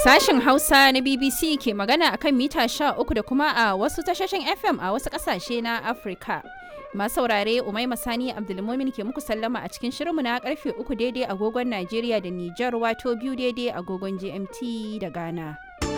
Sashen Hausa na BBC ke magana akan mita 13 da kuma a wasu tashoshin FM a wasu ƙasashe na Afirka. Masu saurare Umaima Sani Abdulmumin ke muku sallama a cikin shirinmu na karfe 3 daidai agogon Najeriya da Nijar wato biyu daidai agogon GMT da Ghana.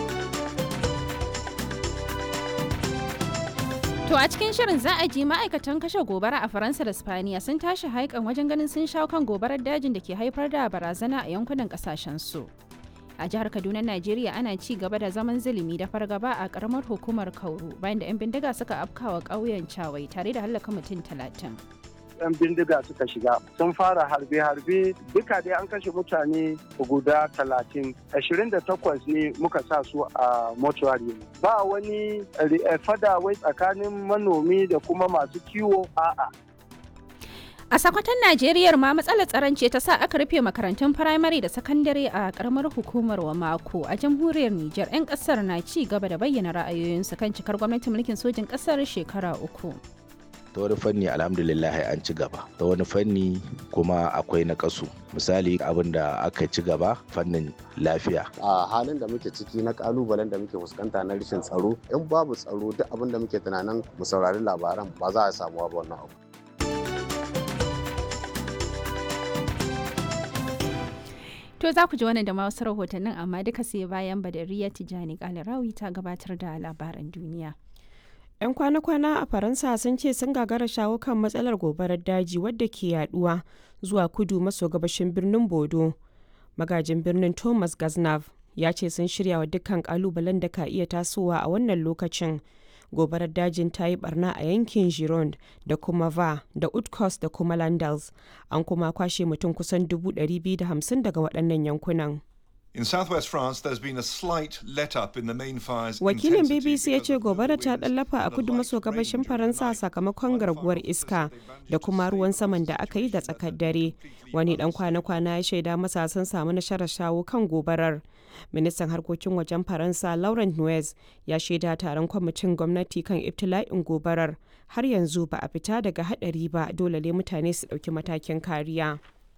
To a cikin shirin za a ji ma'aikatan kashe gobara a Faransa da Spaniya sun tashi haikan wajen ganin sun shawo kan gobarar dajin da ke haifar da barazana a yankunan kasashen su. A jihar Kaduna, Najeriya ana ci gaba da zaman zulumi da fargaba a karamar hukumar Kauru bayan da 'yan bindiga suka afkawa ƙauyen Cawai tare da hallaka mutum talatin. 'yan bindiga suka shiga sun fara harbe-harbe duka dai an kashe mutane guda talatin ashirin da takwas ne muka sa su a mortuary ba wani fada wai tsakanin manomi da kuma masu kiwo a'a A sakwatan Najeriya ma matsalar tsaron ce ta sa aka rufe makarantun firamare da sakandare a karamar hukumar wa mako a jamhuriyar Nijar 'yan kasar na ci gaba da bayyana ra'ayoyinsu kan cikar gwamnatin mulkin sojin kasar shekara uku. ta wani fanni alhamdulillah an ci gaba ta wani fanni kuma akwai na kasu misali abin da aka ci gaba fannin lafiya a halin da muke ciki na kalubalen da muke fuskanta na rashin tsaro in babu tsaro duk abin da muke tunanin mu saurari labaran ba za a samu ba wannan abu To za ku ji wannan da ma wasu rahotannin amma duka sai bayan Badariya Tijani Kalarawi ta gabatar da labaran duniya. 'yan kwana-kwana a faransa sun ce sun gagara shawo kan matsalar gobarar daji wadda ke yaduwa zuwa kudu maso gabashin birnin bodo magajin birnin thomas gaznav ya ce sun shirya wa dukkan kalubalen da ka iya tasowa a wannan lokacin gobarar dajin ta yi barna a yankin gironde da kuma va da utkos da kuma landals an kuma kwashe mutum kusan 250 daga waɗannan yankunan In southwest France, there's been a slight let up in the main fire's Wakilin intensity BBC ya because ce of the gobara ta winds ɗallafa a and a kudu light maso range gabashin during Faransa the night. sakamakon While garguwar firefighters iska said they managed da to kuma stay ruwan above saman the da aka yi da situation tsakar that dare. had completely Wani dan unstable. kwana-kwana ya shaida masa sun samu nasarar shawo kan gobarar. Ministan harkokin wajen Faransa Laurent Nuez ya shaida taron kwamitin gwamnati kan ibtila'in gobarar. Har yanzu ba a fita daga hadari ba dole ne mutane su ɗauki matakin kariya.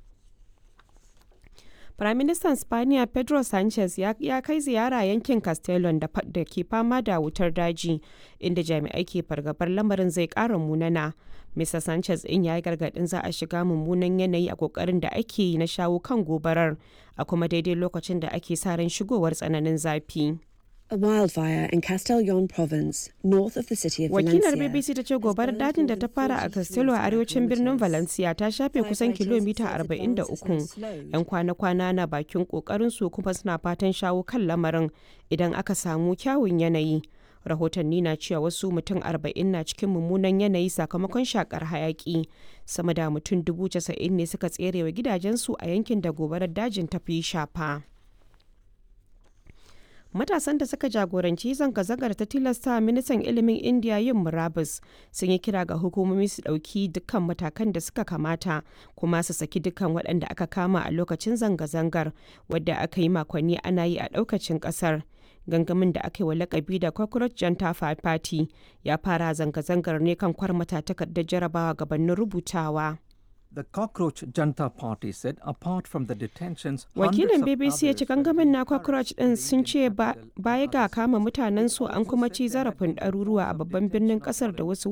Firaministan Spaniya Pedro Sanchez ya, ya kai ziyara yankin Castellon da, fa- da ke fama da wutar daji inda jami'ai ke fargabar lamarin zai ƙara munana. Mr. Sanchez in ya yi gargaɗin za a shiga mummunan yanayi a ƙoƙarin da ake yi na shawo kan gobarar a kuma daidai lokacin da ake sa ran shigowar tsananin zafi. A wildfire in Castellon province, north of the city of Wakilar Valencia. BBC ta ce gobarar dajin da ta fara a Castello a arewacin birnin Valencia ta shafe kusan kilomita 43. 'Yan kwana-kwana na bakin kokarin su kuma suna fatan shawo kan lamarin idan aka samu kyawun yanayi. Rahotanni na cewa wasu mutum 40 na cikin mummunan yanayi sakamakon shakar hayaki. Sama da mutum 90,000 ne suka tserewa gidajensu a yankin da gobarar dajin ta fi shafa. matasan da suka jagoranci zanga-zangar ta tilasta ministan ilimin indiya yin murabus sun yi kira ga hukumomi su ɗauki dukkan matakan da suka kamata kuma su saki dukkan waɗanda aka kama a lokacin zanga-zangar wadda aka yi makonni ana yi a ɗaukacin ƙasar gangamin da aka yi wa lakabi da cockroach janta party ya fara zanga-zangar ne kan kwarmata takardar jarabawa gabanin rubutawa The Cockroach Janta Party said apart from the detentions, wakilin hundreds of bbc ya others ci were gangamin na encouraged cockroach in din the sun ce Indian ba- capital, baya ga Addis kama mutanen su They an kuma also ci said they had zarafin been ɗaruruwa a informed of babban birnin detention of ƙasar da foreign wasu